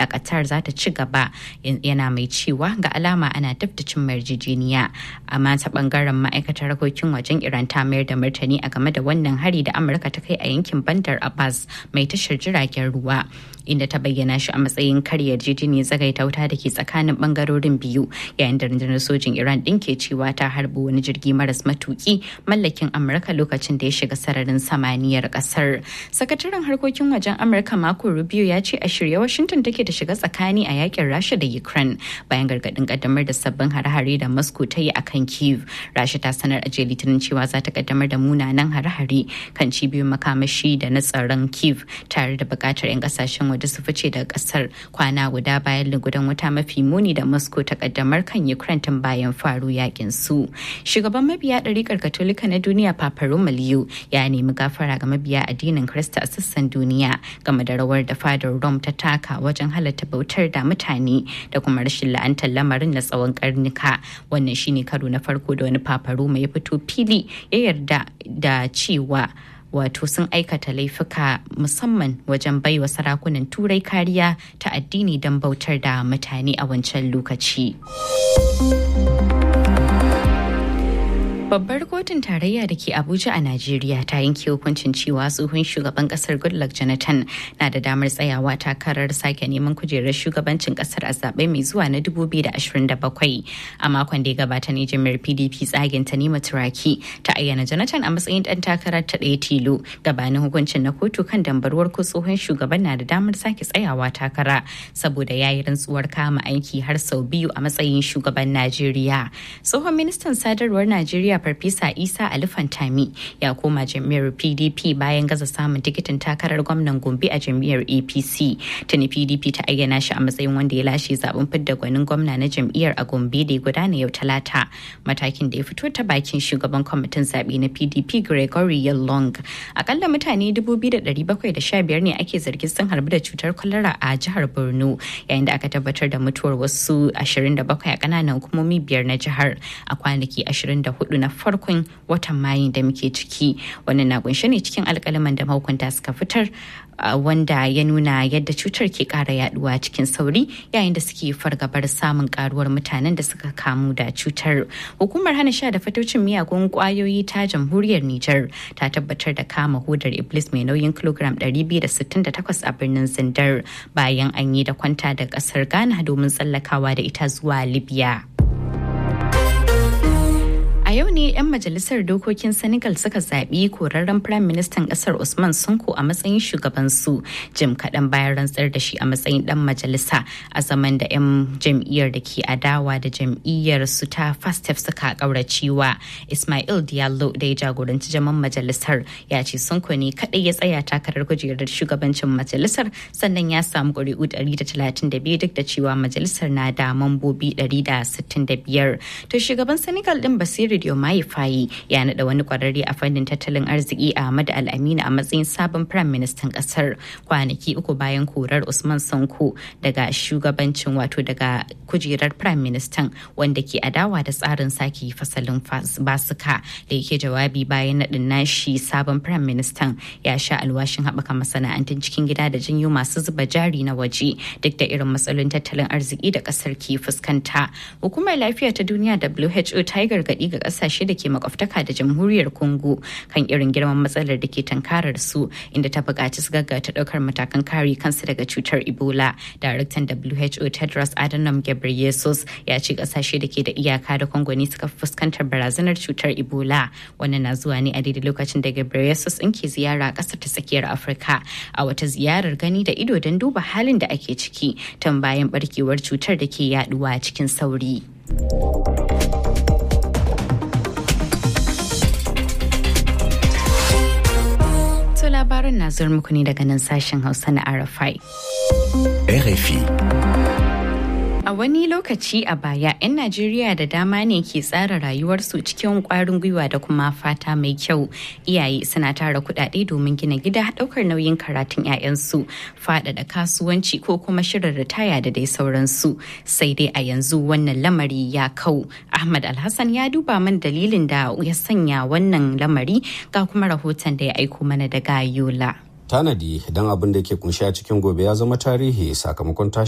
a Qatar za ta ci gaba yana mai cewa ga alama ana taftacin yarjejeniya amma ta bangaren ma'aikatar harkokin wajen Iran ta mayar da martani a game da wannan hari da Amurka ta kai a yankin Bandar Abbas mai tashar jiragen ruwa inda ta bayyana shi a matsayin karya yarjejeniyar tsagaita wuta da ke tsakanin bangarorin biyu yayin da rundunar sojin Iran din ke cewa ta harbi wani jirgi maras matuki mallakin Amurka lokacin da ya shiga sararin samaniyar kasar. Sakataren harkokin wajen Amurka Marco Rubio ya ce a shirye Washington take ta shiga tsakani a yakin Rasha da Ukraine bayan gargadin kaddamar da sabbin hare-hare da Moscow ta yi akan Kiev. Rasha ta sanar a jiya Litinin cewa za ta kaddamar da munanan hare-hare kan cibiyoyin makamashi da na tsaron Kiev tare da bukatar 'yan kasashen waje su fice daga kasar kwana guda bayan lugudan wuta mafi muni da Moscow ta kaddamar kan Ukraine tun bayan faru yakin su. Shugaban mabiya ɗarikar Katolika na duniya Papa Roma Leo ya nemi gafara ga mabiya addinin Kirista a sassan duniya game da rawar da fadar Rome ta taka wajen halatta bautar da mutane da kuma rashin la'antar lamarin na tsawon karnuka. Wannan shine karo na farko da wani Papa Roma ya fito fili ya yarda da cewa wato sun aikata laifuka musamman wajen baiwa sarakunan turai kariya ta addini don bautar da mutane a wancan lokaci. Babbar kotun tarayya da ke Abuja a Najeriya ta yanke hukuncin cewa tsohon shugaban kasar Goodluck Jonathan na da damar tsayawa takarar sake neman kujerar shugabancin kasar a zaɓe mai zuwa na 2027. A makon da ya gabata ne jami'ar PDP tsagen ta nima turaki ta ayyana Jonathan a matsayin ɗan takarar ta ɗaya tilo gabanin hukuncin na kotu kan dambarwar ko tsohon shugaban na da damar sake tsayawa takara saboda ya yi rantsuwar kama aiki har sau biyu a matsayin shugaban Najeriya. Tsohon ministan sadarwar Najeriya Farfesa Isa Ali Fantami ya koma jam'iyyar PDP bayan gaza samun tikitin takarar gwamnan Gombe a jam'iyyar APC. Tuni PDP ta ayyana shi a matsayin wanda ya lashe zaben fidda gwanin gwamna na jam'iyyar a Gombe da ya gudana yau Talata. Matakin da ya fito ta bakin shugaban kwamitin zaɓe na PDP Gregory Yalong. Akalla mutane 2,715 ne ake zargin sun harbi da cutar kwalara a jihar Borno yayin da aka tabbatar da mutuwar wasu 27 a ƙananan hukumomi biyar na jihar a kwanaki 24 na farkon watan mayu da muke ciki wannan na kunshe ne cikin alkalaman da mahukunta suka fitar wanda ya nuna yadda cutar ke kara yaduwa cikin sauri yayin da suke fargabar samun karuwar mutanen da suka kamu da cutar hukumar hana sha da fatocin miyagun kwayoyi ta jamhuriyar niger ta tabbatar da kama hudar iblis mai nauyin kilogram 268 a birnin zindar bayan an yi da kwanta da kasar ghana domin tsallakawa da ita zuwa libya A yau ne 'yan majalisar dokokin Senegal suka zaɓi korarren Firayim Ministan ƙasar Usman Sonko a matsayin shugabansu jim kaɗan bayan rantsar da shi a matsayin ɗan majalisa a zaman da 'yan jam'iyyar da ke adawa da jam'iyyar su ta Fastef suka ƙauracewa. Ismail Diallo da ya jagoranci jaman majalisar ya ce Sonko ne kaɗai ya tsaya takarar kujerar shugabancin majalisar sannan ya samu ƙuri'u 132 duk da cewa majalisar na da mambobi 165. To shugaban Senegal ɗin Basiru Diomaye Faye ya naɗa wani kwararre a fannin tattalin arziki Ahmad Al-Amina a matsayin sabon Firayim Ministan ƙasar kwanaki uku bayan korar Usman Sanko daga shugabancin wato daga kujerar Firayim Ministan wanda ke adawa da tsarin sake fasalin basuka da yake jawabi bayan naɗin nashi sabon Firayim Ministan ya sha alwashin haɓaka masana'antun cikin gida da janyo masu zuba jari na waje duk da irin matsalolin tattalin arziki da ƙasar ke fuskanta. Hukumar lafiya ta duniya WHO ta yi gargaɗi ga kasashe da ke makwabtaka da jamhuriyar congo kan irin girman matsalar da ke tankarar su inda ta buƙaci su gaggata ɗaukar matakan kare kansu daga cutar ebola daraktan who tedros adhanom ghebreyesus ya ce kasashe da ke da iyaka da congo ne suka fuskantar barazanar cutar ebola wannan na zuwa ne a daidai lokacin da ghebreyesus in ke ziyara a ƙasar ta tsakiyar afirka a wata ziyarar gani da ido don duba halin da ake ciki tun bayan barkewar cutar da ke yaduwa cikin sauri. labarin na zuwa muku ne daga nan sashen Hausa na RFI. RFI. A wani lokaci a baya, 'yan Najeriya da dama ne ke tsara rayuwarsu cikin kwarin gwiwa da kuma fata mai kyau. Iyaye suna tara kuɗaɗe domin gina gida ɗaukar nauyin karatun 'ya'yansu, faɗaɗa kasuwanci ko kuma shirin ritaya da dai sauransu. Sai dai a yanzu wannan lamari ya kau. Ahmad Alhassan ya duba man dalilin da ya sanya wannan lamari ga kuma rahoton da ya aiko mana daga Yola. tanadi don abin da ke kunshi a cikin gobe ya zama tarihi sakamakon tashi